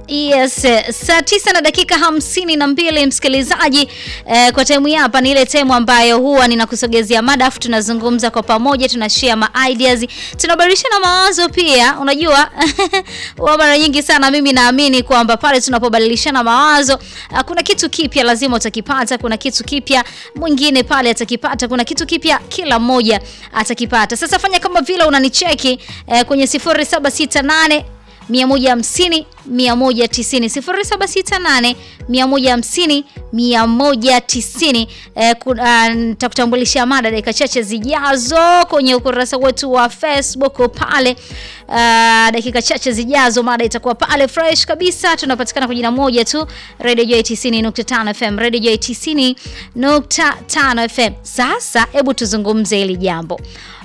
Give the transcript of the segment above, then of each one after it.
Yes, eh, saa tisa na dakika hamsini na mbili msikilizaji. Eh, kwa temu hapa ni ile temu ambayo huwa ninakusogezea mada afu tunazungumza kwa pamoja, tunashare ma ideas, tunabadilishana mawazo pia. Unajua huwa mara nyingi sana mimi naamini kwamba pale tunapobadilishana mawazo ah, kuna kitu kipya lazima utakipata, kuna kitu kipya mwingine pale atakipata, kuna kitu kipya kila mmoja atakipata. Sasa fanya kama vile unanicheki eh, kwenye 0768 150 190 0768 150 190. Eh, ku- ah, nitakutambulisha mada dakika chache zijazo kwenye ukurasa wetu wa Facebook pale. Ah, dakika chache zijazo mada itakuwa pale fresh kabisa. Tunapatikana kwa jina moja tu Radio Joy 90.5 FM, Radio Joy 90.5 FM. Sasa hebu tuzungumze hili jambo.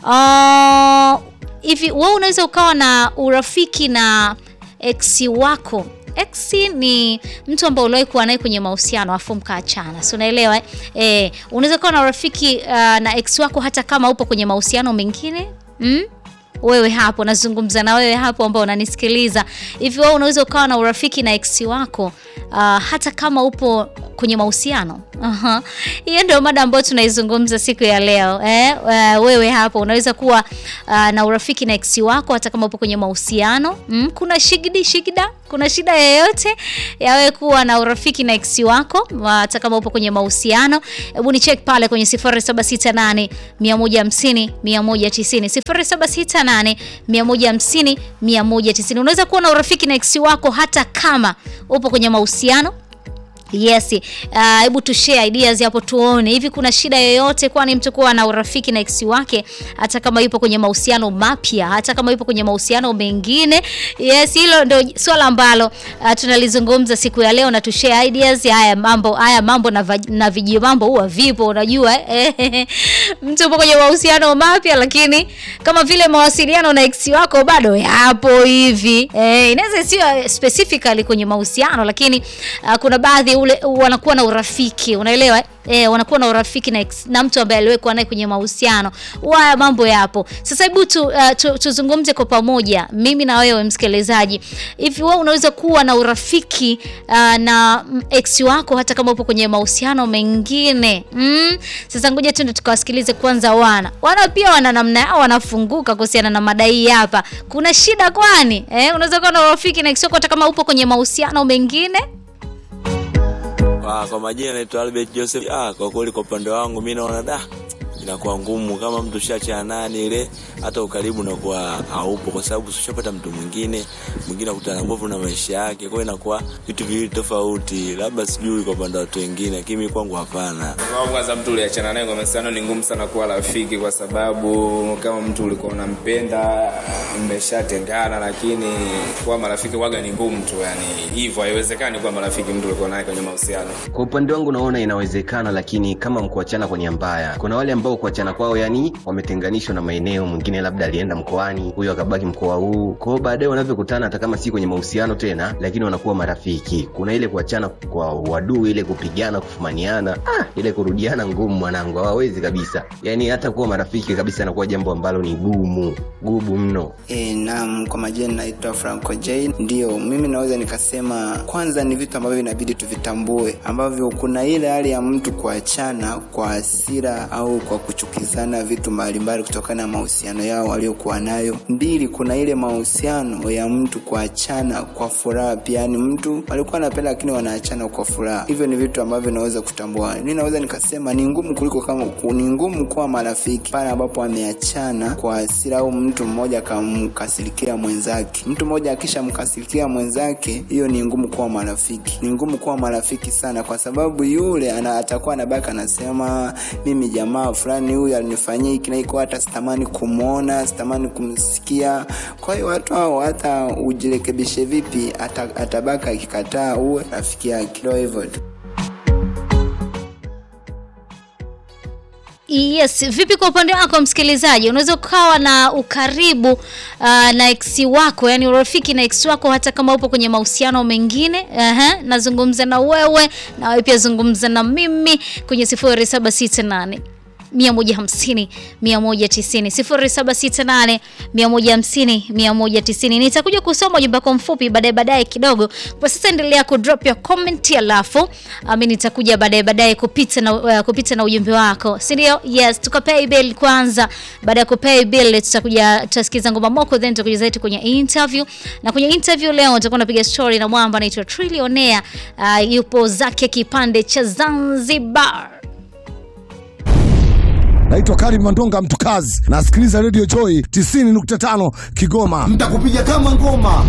Ah, hivi wewe unaweza ukawa na urafiki na ex wako ex ni mtu ambaye uliwahi kuwa naye kwenye mahusiano afu mkaachana si unaelewa eh? Eh, unaweza kuwa na urafiki uh, na ex wako hata kama upo kwenye mahusiano mengine mm? wewe hapo nazungumza na wewe hapo ambao unanisikiliza hivi wewe unaweza ukawa na urafiki na ex wako uh, hata kama upo kwenye mahusiano Aha. hiyo ndio mada ambayo tunaizungumza siku ya leo eh? Uh, wewe hapo unaweza kuwa uh, na urafiki na ex wako hata kama upo kwenye mahusiano mm? kuna shigidi shigida kuna shida yoyote ya wewe kuwa na urafiki na ex wako hata kama upo kwenye mahusiano hebu ni check pale kwenye 0768 150 190 0768 150 190 unaweza kuwa na urafiki na ex wako hata kama upo kwenye mahusiano Yes. Uh, hebu tu share ideas hapo tuone. Hivi kuna shida yoyote kwani mtu kuwa na urafiki na ex wake hata kama yupo kwenye mahusiano mapya, hata kama yupo kwenye mahusiano mengine? Yes, hilo ndio swala ambalo uh, tunalizungumza siku ya leo na tu share ideas. Haya mambo, haya mambo na, vaj- na viji mambo huwa vipo unajua eh? mtu yupo kwenye mahusiano mapya lakini kama vile mawasiliano na ex wako bado yapo hivi. Eh, inaweza sio specifically kwenye mahusiano lakini uh, kuna baadhi ule wanakuwa na urafiki unaelewa eh? E, wanakuwa na urafiki na, ex- na mtu ambaye aliwekwa naye kwenye mahusiano. Haya mambo yapo. Sasa hebu tu, uh, tu, tuzungumze kwa pamoja, mimi na wewe msikilizaji. Hivi wewe unaweza kuwa na urafiki uh, na mm, ex wako hata kama upo kwenye mahusiano mengine mm? Sasa ngoja tuende tukawasikilize kwanza wana wana pia wana namna yao wanafunguka kuhusiana na madai hapa. Kuna shida kwani eh? Unaweza kuwa na urafiki na ex wako hata kama upo kwenye mahusiano mengine Ah, kwa majina naitwa Albert Joseph. Ah, kwa kweli kwa upande wangu mimi naona da inakuwa ngumu kama mtu shacha nani ile hata ukaribu unakuwa haupo kwa sababu ushapata mtu mwingine mwingine akutana nguvu na maisha yake kwa hiyo inakuwa vitu viwili tofauti labda sijui kwa upande wa watu wengine lakini mimi kwangu hapana Kwa kwanza mtu uliachana naye kwa mahusiano ni ngumu sana kuwa rafiki, kwa sababu kama mtu ulikuwa unampenda mmeshatengana, lakini kuwa marafiki waga ni ngumu tu, yani hivyo haiwezekani kuwa marafiki mtu ulikuwa naye kwenye mahusiano. Kwa upande wangu naona inawezekana, lakini kama mkuachana kwa nia mbaya. Kuna wale ambao kuachana kwao yani wametenganishwa na maeneo, mwingine labda alienda mkoani, huyo akabaki mkoa huu. Kwa hiyo baadaye wanavyokutana, hata kama si kwenye mahusiano tena, lakini wanakuwa marafiki. Kuna ile kuachana kwa uadui, ile kupigana, kufumaniana, ah, ile kurudiana ngumu, mwanangu, hawawezi kabisa. Yani hata kuwa marafiki kabisa inakuwa jambo ambalo ni gumu gumu mno. E, naam, kwa majina naitwa Franco J. Ndio, mimi naweza nikasema kwanza ni vitu ambavyo inabidi tuvitambue, ambavyo kuna ile hali ya mtu kuachana kwa hasira au kwa kuchukizana vitu mbalimbali kutokana na mahusiano yao waliokuwa nayo. Mbili, kuna ile mahusiano ya mtu kuachana kwa furaha pia, yani mtu walikuwa anapenda lakini wanaachana kwa furaha. Hivyo ni vitu ambavyo naweza kutambua. Mimi naweza nikasema ni ngumu kuliko kama ni ngumu kuwa marafiki pale ambapo wameachana kwa hasira au mtu mmoja akamkasirikia mwenzake. Mtu mmoja akishamkasirikia mwenzake, hiyo ni ngumu kuwa marafiki. Ni ngumu kuwa marafiki sana, kwa sababu yule ana, atakuwa anabaki anasema mimi jamaa fulani huyu alinifanyia hiki na hiko, hata sitamani kumwona, sitamani kumsikia. Kwa hiyo watu hao hata ujirekebishe vipi, ata, atabaki akikataa uwe rafiki yake. Ndio hivyo tu. Yes, vipi kwa upande wako msikilizaji, unaweza ukawa na ukaribu uh, na ex wako, yani urafiki na ex wako hata kama upo kwenye mahusiano mengine. Aha, nazungumza na wewe na wewe pia zungumza na mimi kwenye 0768 150 190 0768 150 190. Nitakuja kusoma ujumbe wako mfupi baadaye baadaye kidogo. Kwa sasa endelea ku drop your comment, alafu ami nitakuja baadaye baadaye kupita na uh, kupita na ujumbe wako, si ndio? Yes, tukapay bill kwanza. Baada ya kupay bill, tutakuja tutasikiza ngoma moko, then tutakuja zaidi kwenye interview, na kwenye interview leo tutakuwa napiga story na mwamba anaitwa Trillionaire. Uh, yupo zake kipande cha Zanzibar. Naitwa Karim Mandonga Mtukazi, nasikiliza Radio Joy 90.5 Kigoma. Mtakupiga kama ngoma.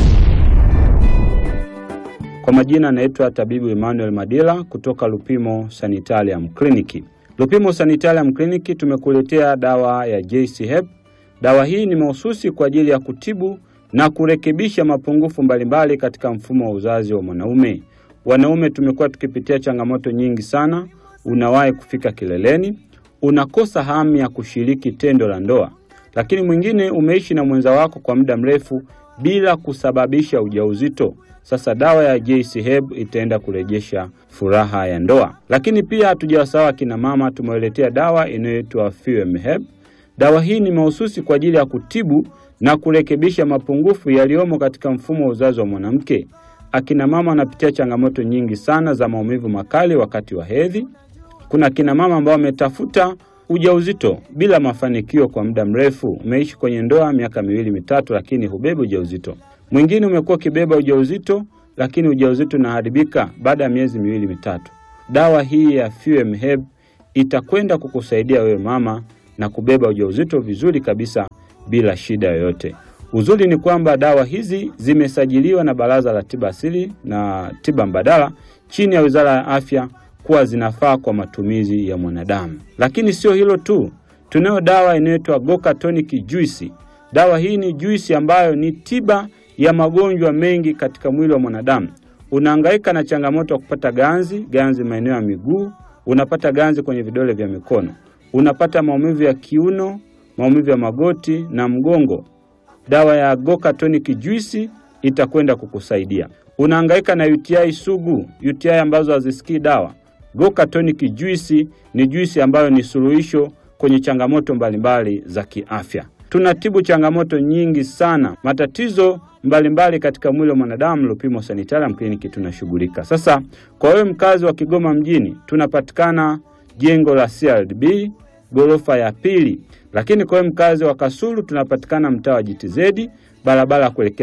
Kwa majina anaitwa tabibu Emmanuel Madila kutoka Lupimo Sanitarium Clinic. Lupimo Sanitarium Clinic tumekuletea dawa ya JC Hep. Dawa hii ni mahususi kwa ajili ya kutibu na kurekebisha mapungufu mbalimbali katika mfumo wa uzazi wa mwanaume. Wanaume tumekuwa tukipitia changamoto nyingi sana. Unawahi kufika kileleni, unakosa hamu ya kushiriki tendo la ndoa, lakini mwingine umeishi na mwenza wako kwa muda mrefu bila kusababisha ujauzito. Sasa dawa ya JC Herb itaenda kurejesha furaha ya ndoa. Lakini pia hatujawasahau akina mama, tumewaletea dawa inayoitwa Fuem Herb. Dawa hii ni mahususi kwa ajili ya kutibu na kurekebisha mapungufu yaliyomo katika mfumo wa uzazi wa mwanamke. Akina mama wanapitia changamoto nyingi sana za maumivu makali wakati wa hedhi. Kuna akina mama ambao wametafuta ujauzito bila mafanikio kwa muda mrefu. Umeishi kwenye ndoa miaka miwili mitatu, lakini hubebi ujauzito. Mwingine umekuwa ukibeba ujauzito, lakini ujauzito unaharibika baada ya miezi miwili mitatu. Dawa hii ya Fuem Herb itakwenda kukusaidia wewe mama na kubeba ujauzito vizuri kabisa bila shida yoyote. Uzuri ni kwamba dawa hizi zimesajiliwa na Baraza la Tiba Asili na Tiba Mbadala chini ya Wizara ya Afya kuwa zinafaa kwa matumizi ya mwanadamu. Lakini sio hilo tu, tunayo dawa inayoitwa Goka Tonic Juice. Dawa hii ni juisi ambayo ni tiba ya magonjwa mengi katika mwili wa mwanadamu. Unahangaika na changamoto ya kupata ganzi, ganzi maeneo ya miguu, unapata ganzi kwenye vidole vya mikono, unapata maumivu ya kiuno, maumivu ya magoti na mgongo. Dawa ya Goka Tonic Juice itakwenda kukusaidia. Unahangaika na UTI sugu, UTI ambazo hazisikii dawa. Goka Tonic Juice ni juisi ambayo ni suluhisho kwenye changamoto mbalimbali za kiafya. Tunatibu changamoto nyingi sana, matatizo mbalimbali katika mwili wa mwanadamu. Lupimo Sanitarium Clinic tunashughulika. Sasa kwa wewe mkazi wa Kigoma mjini, tunapatikana jengo la CRDB ghorofa ya pili, lakini kwa wewe mkazi wa Kasulu tunapatikana mtaa wa GTZ barabara ya kuelekea